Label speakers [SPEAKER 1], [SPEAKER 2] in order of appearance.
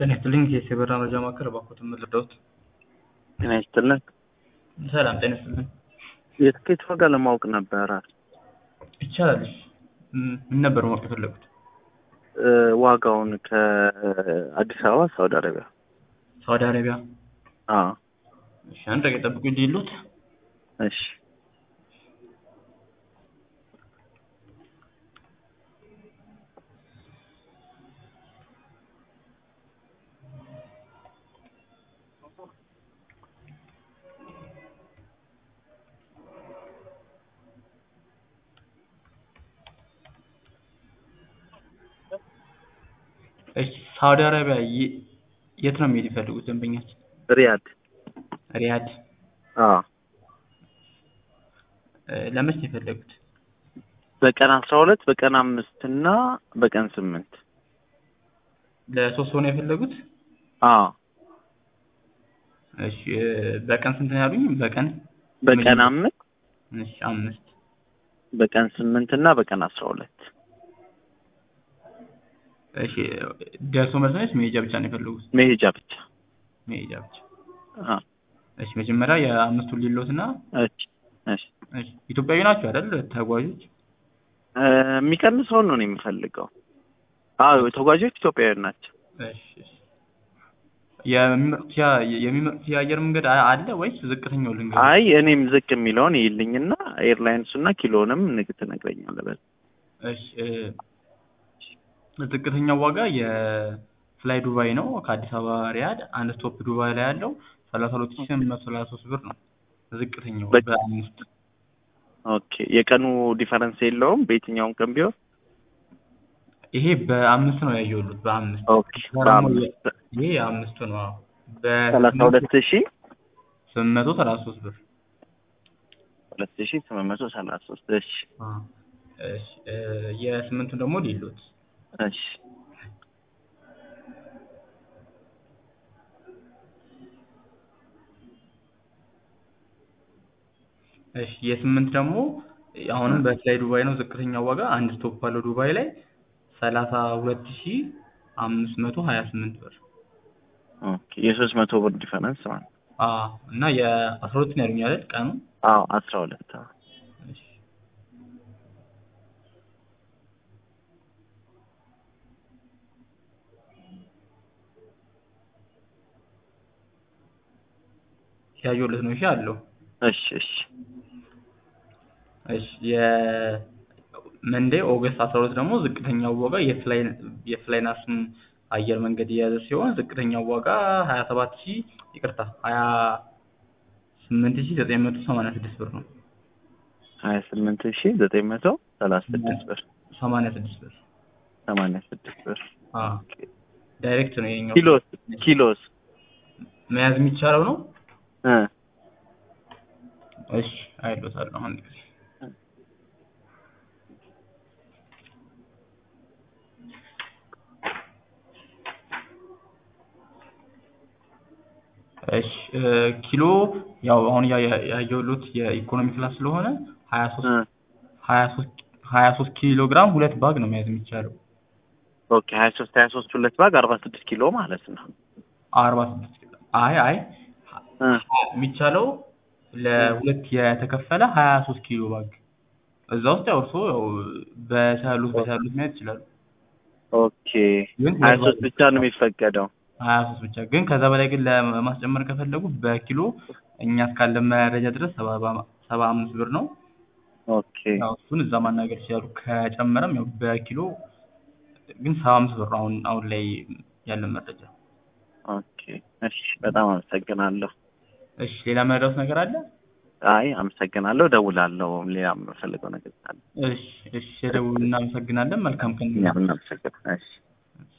[SPEAKER 1] ጤና ይስጥልኝ የሲበራ መረጃ ማዕከል እባክዎትን ምን ልርዳዎት?
[SPEAKER 2] ጤና ይስጥልን።
[SPEAKER 1] ሰላም ጤና ይስጥልኝ።
[SPEAKER 2] የትኬት ዋጋ ለማወቅ ነበረ።
[SPEAKER 1] ይቻላል። ም- ምን ነበር ማወቅ የፈለጉት?
[SPEAKER 2] እ፣ ዋጋውን ከአዲስ አበባ ሳውዲ አረቢያ።
[SPEAKER 1] ሳውዲ አረቢያ።
[SPEAKER 2] አዎ፣
[SPEAKER 1] እሺ አንድ ደቂቃ ጠብቁ እንጂ ይሉት
[SPEAKER 2] እሺ።
[SPEAKER 1] እሺ ሳውዲ አረቢያ የ- የት ነው የሚሄድ የፈለጉት ደንበኛችን?
[SPEAKER 2] ሪያድ።
[SPEAKER 1] ሪያድ።
[SPEAKER 2] አዎ፣
[SPEAKER 1] እ፣ ለመች ነው የፈለጉት?
[SPEAKER 2] በቀን አስራ ሁለት በቀን አምስት እና በቀን ስምንት
[SPEAKER 1] ለሶስት ሰው ነው የፈለጉት?
[SPEAKER 2] አዎ፣
[SPEAKER 1] እሺ እ፣ በቀን ስንት ነው ያሉኝ? በቀን
[SPEAKER 2] በቀን አምስት
[SPEAKER 1] እሺ አምስት
[SPEAKER 2] በቀን ስምንት እና በቀን አስራ ሁለት
[SPEAKER 1] እሺ ደርሶ መልስ ነው ወይስ መሄጃ ብቻ ነው የፈለጉት?
[SPEAKER 2] መሄጃ ብቻ።
[SPEAKER 1] መሄጃ ብቻ።
[SPEAKER 2] አዎ፣
[SPEAKER 1] እሺ መጀመሪያ የአምስቱን ሊሎት እና
[SPEAKER 2] እሺ፣ እሺ።
[SPEAKER 1] እሺ ኢትዮጵያዊ ናቸው አይደል ተጓዦች?
[SPEAKER 2] እ፣ የሚቀንሰውን ነው እኔ የምፈልገው። አዎ፣ ተጓዦች ኢትዮጵያውያን ናቸው።
[SPEAKER 1] እሺ እሺ። የሚመርጡት ያ- የሚመርጡት የአየር መንገድ አ- አለ ወይስ ዝቅተኛው ልንገር?
[SPEAKER 2] አይ እኔም ዝቅ የሚለውን ይልኝና ኤርላይንሱና ኪሎንም ንግ ትነግረኛለህ። በል
[SPEAKER 1] እሺ እ፣ ዝቅተኛው ዋጋ የፍላይ ዱባይ ነው ከአዲስ አበባ ሪያድ አንድ ስቶፕ ዱባይ ላይ ያለው ሰላሳ ሁለት ሺህ ስምንት መቶ ሰላሳ ሶስት ብር ነው ዝቅተኛው
[SPEAKER 2] በ-
[SPEAKER 1] በአምስት
[SPEAKER 2] ኦኬ የቀኑ ዲፈረንስ የለውም በየትኛውም ቀን ቢሆን።
[SPEAKER 1] ይሄ በአምስት ነው ያየሁት በአምስት
[SPEAKER 2] ኦኬ በአምስት
[SPEAKER 1] ይሄ የአምስቱ ነው አዎ
[SPEAKER 2] ሰላሳ ሁለት ሺ
[SPEAKER 1] ስምንት መቶ ሰላሳ ሶስት ብር
[SPEAKER 2] ሁለት ሺ ስምንት መቶ ሰላሳ ሶስት እሺ
[SPEAKER 1] አ፣ እሺ እ፣ የስምንቱን ደግሞ ሊሉት
[SPEAKER 2] እሺ
[SPEAKER 1] እሺ የስምንት ደግሞ አሁንም በፍላይ ዱባይ ነው ዝቅተኛው ዋጋ አንድ ስቶፕ ባለው ዱባይ ላይ ሰላሳ ሁለት ሺህ አምስት መቶ ሀያ ስምንት ብር
[SPEAKER 2] ኦኬ የሶስት መቶ ብር ዲፈረንስ ማለት ነው።
[SPEAKER 1] አ እና የአስራ ሁለት ነው ያሉኝ አይደል ቀኑ
[SPEAKER 2] አዎ አስራ ሁለት አዎ
[SPEAKER 1] እሺ ያየሁለት ነው እሺ አለው
[SPEAKER 2] እሺ እሺ
[SPEAKER 1] እሺ የመንዴ ኦገስት አስራ ሁለት ደግሞ ዝቅተኛው ዋጋ የፍላይ የፍላይናስን አየር መንገድ የያዘ ሲሆን ዝቅተኛው ዋጋ ሀያ ሰባት ሺህ ይቅርታ ሀያ ስምንት ሺህ ዘጠኝ መቶ ሰማንያ ስድስት ብር ነው
[SPEAKER 2] ሀያ ስምንት ሺ ዘጠኝ መቶ ሰላሳ ስድስት ብር
[SPEAKER 1] ሰማንያ ስድስት ብር
[SPEAKER 2] ሰማንያ ስድስት ብር
[SPEAKER 1] አ ዳይሬክት ነው የኛው
[SPEAKER 2] ኪሎስ ኪሎስ
[SPEAKER 1] መያዝ የሚቻለው ነው
[SPEAKER 2] እ
[SPEAKER 1] እሺ አይሎታለሁ አንድ ጊዜ እሺ እ፣ ኪሎ ያው አሁን ያ- ያ- ያየሁት የኢኮኖሚ ክላስ ስለሆነ ሀያ ሶስት
[SPEAKER 2] እ
[SPEAKER 1] ሀያ ሶስት ሀያ ሶስት ኪሎ ግራም ሁለት ባግ ነው መያዝ የሚቻለው
[SPEAKER 2] ኦኬ ሀያ ሶስት ሀያ ሶስት ሁለት ባግ አርባ ስድስት ኪሎ ማለት ነው።
[SPEAKER 1] አርባ ስድስት ኪሎ አይ አይ
[SPEAKER 2] እ
[SPEAKER 1] የሚቻለው ለሁለት የተከፈለ ሀያ ሶስት ኪሎ ባግ እዛ ውስጥ ያው እርስዎ ያው በቻሉት በቻሉት መያዝ ይችላሉ
[SPEAKER 2] ኦኬ
[SPEAKER 1] ግን
[SPEAKER 2] ሀያ ሶስት ብቻ ነው የሚፈቀደው።
[SPEAKER 1] ሀያ ሶስት ብቻ ግን ከዛ በላይ ግን ለማስጨመር ከፈለጉ በኪሎ እኛ እስካለን መረጃ ድረስ ሰባ ሰባ አምስት ብር ነው
[SPEAKER 2] ኦኬ
[SPEAKER 1] ያው እሱን እዛ ማናገር ይችላሉ ከጨመረም ያው በኪሎ ግን ሰባ አምስት ብር ነው አሁን አሁን ላይ ያለን መረጃ
[SPEAKER 2] ኦኬ እሺ በጣም አመሰግናለሁ።
[SPEAKER 1] እሺ ሌላ መረዳት ነገር አለ
[SPEAKER 2] አይ አመሰግናለሁ፣ እደውላለሁ። ሌላ የምፈልገው ነገር ካለ
[SPEAKER 1] እሺ እሺ ደውል እናመሰግናለን መልካም ቀን
[SPEAKER 2] እኛም እናመሰግናለን። እሺ